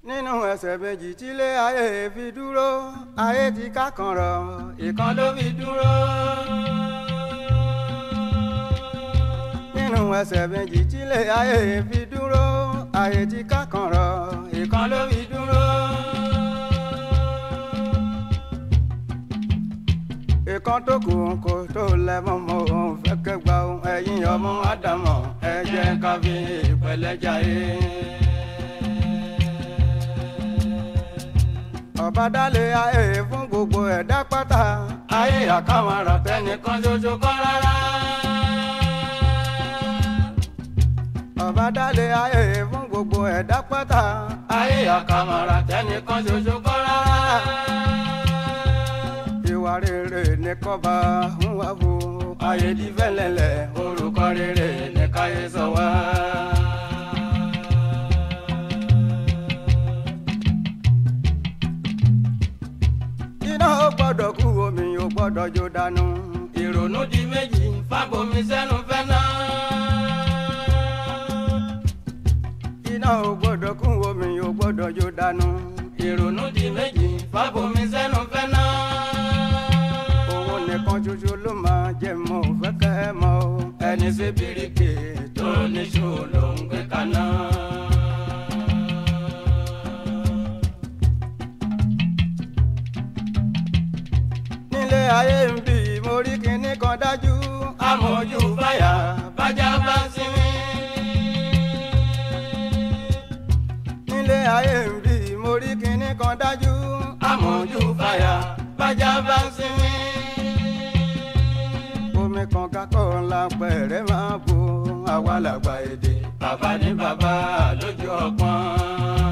nínú ẹsẹ̀ méjì tílé ayé fi dúró ayé ti ká kan rọ̀ ìkan ló fi dúró. nínú ẹsẹ̀ méjì tílé ayé fi dúró ayé ti ká kan rọ̀ ìkan ló fi dúró. ìkan tó kù kò tó lẹ́mọ̀ mọ́ òun fẹ́ kẹgbà ohun ẹ̀yìn ọmọ ádámọ̀ ẹ jẹ́ ká fi ìpẹ̀lẹ́jà yé. ọba dálé ayé fún gbogbo ẹ̀dá pátá ayé àkàwọn ará tẹnìkan ṣoṣo kọ́ rárá. ọba dálé ayé fún gbogbo ẹ̀dá pátá ayé àkàwọn ará tẹnìkan ṣoṣo kọ́ rárá. ìwà rere ní kọ́ba ń wá fò ayé di fẹ́lẹ́lẹ̀ orúkọ rere ní káyé sọ wá. iná ó gbọ́dọ̀ kú omi ò gbọ́dọ̀ jó dànù. ìrònú di méjì fábomi sẹ́nu fẹ́ náà. iná ò gbọ́dọ̀ kú omi ò gbọ́dọ̀ jó dànù. ìrònú di méjì fábomi sẹ́nu fẹ́ náà. owó nìkan ṣoṣo ló máa jẹ mọ́ ò fẹ́ kẹ́ ẹ mọ́ o. ẹni ṣe bíríkì tó níṣó ló ń gbé kaná. nílé ayé ń bì mo rí kinní kan dájú. amójú báyà bájá bá ń sinmi. nílé ayé ń bì mo rí kinní kan dájú. amójú báyà bájá bá ń sinmi. omi kan kakọ́ ńlá pẹ̀rẹ́ máa bo àwa làgbà èdè. bàbá ní bàbá lójú ọpọ́n.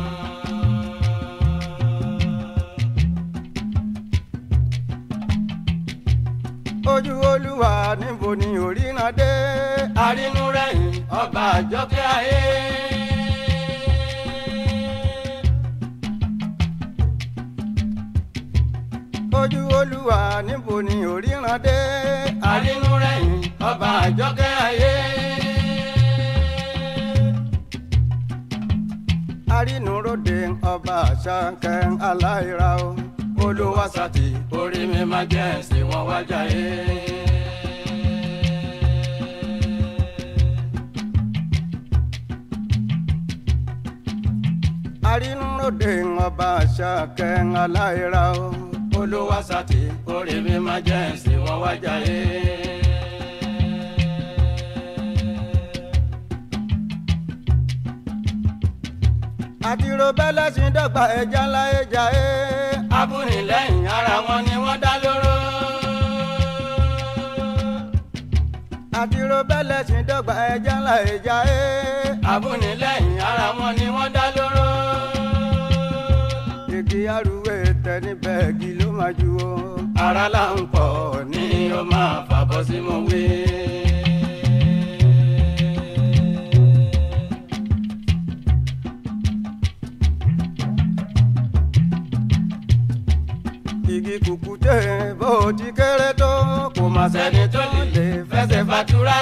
ojú olúwa níbo ni òríran dé arínú rẹ̀yìn ọba àjọkẹ́ ayé. ojú olúwa níbo ni òríran dé arínú rẹ̀yìn ọba àjọkẹ́ ayé. arínú ròde ọba àṣàkẹ́ aláìra o olùwàsàtì orí mi máa jẹ́ ẹ̀sìn wọn wájà yé. arínúròde ọba àṣàkẹ́ aláìra o olùwàsàtì orí mi máa jẹ́ ẹ̀sìn wọn wájà yé. àtìrò bẹ́lẹ̀ sí dọ́gba ẹja ńlá ẹja ẹ. abúnilẹ́yìn ara wọn ni wọ́n dá lóró. àtìrò bẹ́lẹ̀ sí dọ́gba ẹja ńlá ẹja ẹ. abúnilẹ́yìn ara wọn ni wọ́n dá lóró. igi arúgbó tẹ níbẹ̀ igi ló máa ju o. ara là ń pọ̀ ní o máa fàbọ̀ sí mo wí. igi kùkùté bó ti kéré tó kò má sẹ́ni tó lè fẹsẹ̀ fàtúrà.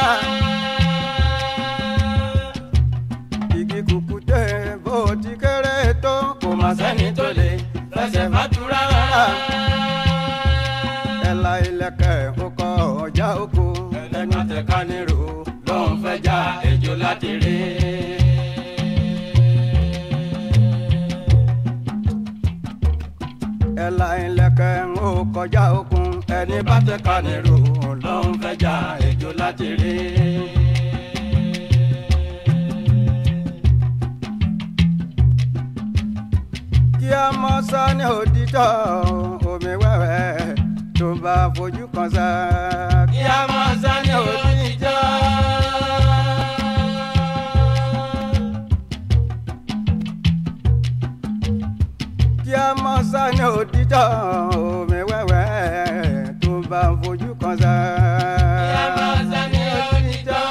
igi kùkùté bó ti kéré tó kò má sẹ́ni tó lè fẹsẹ̀ fàtúrà. ẹ̀la ilẹ̀kẹ̀ ó kọ ọjà oko ẹni tẹ̀ka nírò ló ń fẹ́ já ejò láti rí. ẹ̀la ìlẹ̀kẹ̀ ń ó kọjá okun ẹni bá tẹ̀ ká nírò ló ń fẹ́ já ejò láti rí. kí a mọ sani òdìjọ́ omi wẹ́wẹ́ tó bá fojú kan sá. kí a mọ sani òdìjọ́. kí a mọ sani òdìjọ́ omi wẹ́wẹ́ tó bá fojú kan sá. kí a mọ sani òdìjọ́.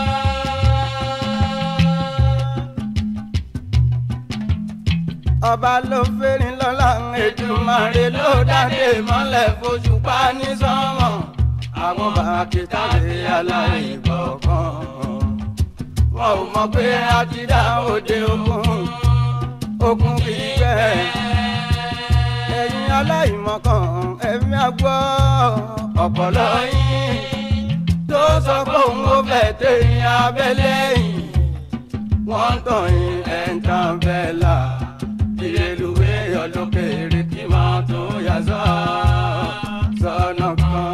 ọba ló fẹ́rin lọ́la Èdùmàrè ló dáde mọ́lẹ̀ fojú pa ní sọ́mọ̀ àwọn bàkítà lè aláìgbọ̀kan wọn ò mọ̀ pé a ti dá òde ogun okun kìí gbẹ ẹ̀yin aláìmọ̀kan ẹ̀mí àgbọ̀ ọ̀pọ̀lọ́ yín tó sọ pé òun ò fẹ́ tẹ̀yìn abẹ́lé yìí wọ́n ń tàn yín ẹ̀ ń tàn bẹ́ẹ̀ là ìrèlúwé ọlọ́kẹ́rẹ́ kí máa tó yà sọ́ sọ́nà kan.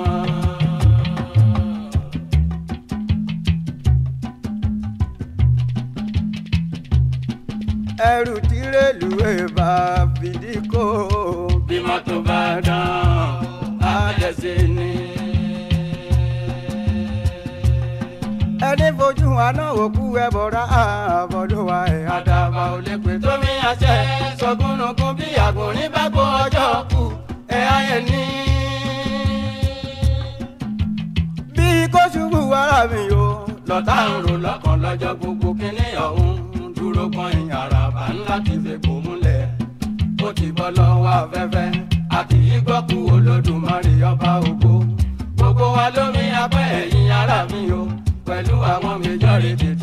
ẹrù tí rélùwé bá fìdí kó bí mọ́tò bá dán á dẹ̀sẹ̀ ni. ẹni fojú wa náà wò kú ẹ bọ̀rọ̀ àbọ̀dọ̀ wa ẹ̀ àdàbà ò lè pè tómi àṣẹ sọgúnnugún bí àgùn ní bá gbọ́ ọjọ́ kù ẹ̀ ayẹ̀ ní. bí kò ṣubú wàrà mi o lọ́tà ń rò lọ́kàn lọ́jọ́ gbogbo kínní ọ̀hún dúró kan ìyàrá bá ńlá ti fi kò múlẹ̀ ó ti bọ́ lọ́wọ́ afẹ́fẹ́ a kì í gbọ́ kú olódùmarè ọba ògo gbogbo wa lómi apẹ́ ẹ̀yìn ara mi o pẹ̀lú àwọn méjọ́rì ti